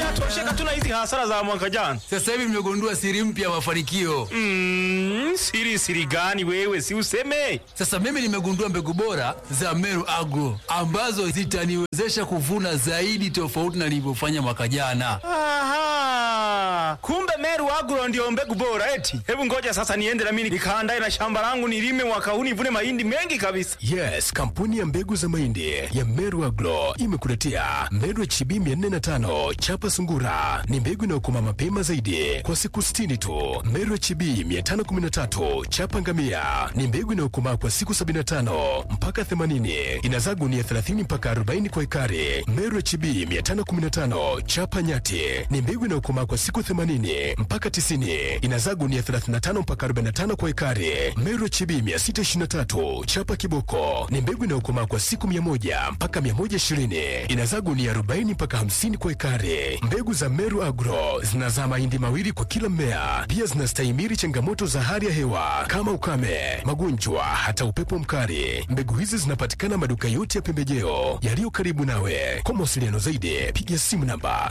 tunatosheka tuna hizi hasara za mwaka jana. Sasa hivi mmegundua siri mpya ya mafanikio. Mm, siri siri gani wewe si useme? Sasa mimi nimegundua mbegu bora za Meru Agro ambazo zitaniwezesha kuvuna zaidi tofauti na nilivyofanya mwaka jana. Aha. Kumbe Meru Agro ndio mbegu bora eti. Hebu ngoja sasa niende na mimi nikaandae na shamba langu nilime mwaka huu nivune mahindi mengi kabisa. Yes, kampuni ya mbegu za mahindi ya Meru Agro imekuletea Meru HB 405 chapa sungura. Ni mbegu inayokoma mapema zaidi kwa siku 60 tu. Meru HB 513 chapa ngamia ni mbegu inayokomaa kwa siku 75 mpaka 80. Inazaa gunia 30 mpaka 40 kwa ekari. Meru HB 515 chapa nyati ni mbegu inayokomaa kwa siku 80 mpaka 90. Inazaa gunia 35 mpaka 45 kwa ekari. Meru HB 623 chapa kiboko ni mbegu inayokomaa kwa siku 100 mpaka 120. Inazaa gunia 40 mpaka 50 kwa ekari. Mbegu za Meru Agro zinazaa mahindi mawili kwa kila mmea. Pia zinastahimili changamoto za hali ya hewa kama ukame, magonjwa, hata upepo mkali. Mbegu hizi zinapatikana maduka yote ya pembejeo yaliyo karibu nawe. Kwa mawasiliano zaidi, piga simu namba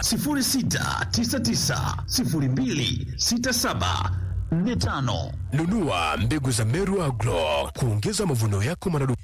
06990267 45 nunua mbegu za Meru Agro kuongeza mavuno yako maradufu.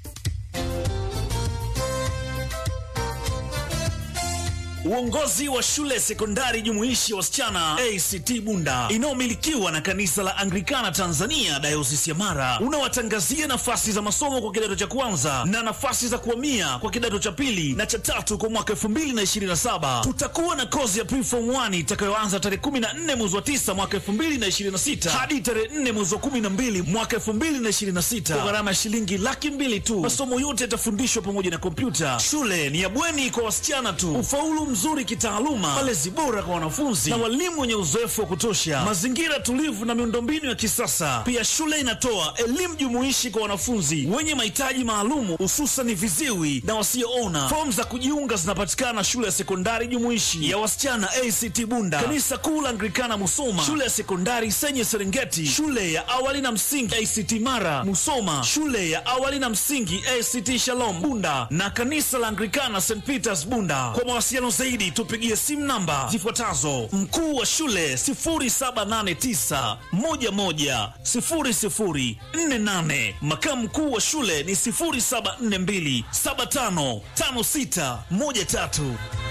Uongozi wa shule sekondari jumuishi ya wasichana ACT Bunda inayomilikiwa na kanisa la Anglikana Tanzania dayosisi ya Mara unawatangazia nafasi za masomo kwa kidato cha kwanza na nafasi za kuhamia kwa kidato cha pili na cha tatu kwa mwaka 2027. Tutakuwa na kozi ya preform 1 itakayoanza tarehe 14 mwezi wa 9 mwaka 2026 hadi tarehe 4 mwezi wa 12 mwaka 2026 kwa gharama ya shilingi laki mbili tu. Masomo yote yatafundishwa pamoja na kompyuta. Shule ni ya bweni kwa wasichana tu. Ufaulu mzuri kitaaluma, malezi bora kwa wanafunzi na walimu wenye uzoefu wa kutosha, mazingira tulivu na miundombinu ya kisasa. Pia shule inatoa elimu jumuishi kwa wanafunzi wenye mahitaji maalumu, hususan viziwi na wasioona. Fomu za kujiunga zinapatikana shule ya sekondari jumuishi ya wasichana ACT Bunda, kanisa kuu la Anglikana Musoma, shule ya sekondari Senye Serengeti, shule ya awali na msingi ACT Mara Musoma, shule ya awali na msingi ACT Shalom Bunda na kanisa la Anglikana St Peters Bunda. Kwa mawasiliano zaidi tupigie simu namba zifuatazo: mkuu wa shule 0789110048, makamu mkuu wa shule ni 0742755613.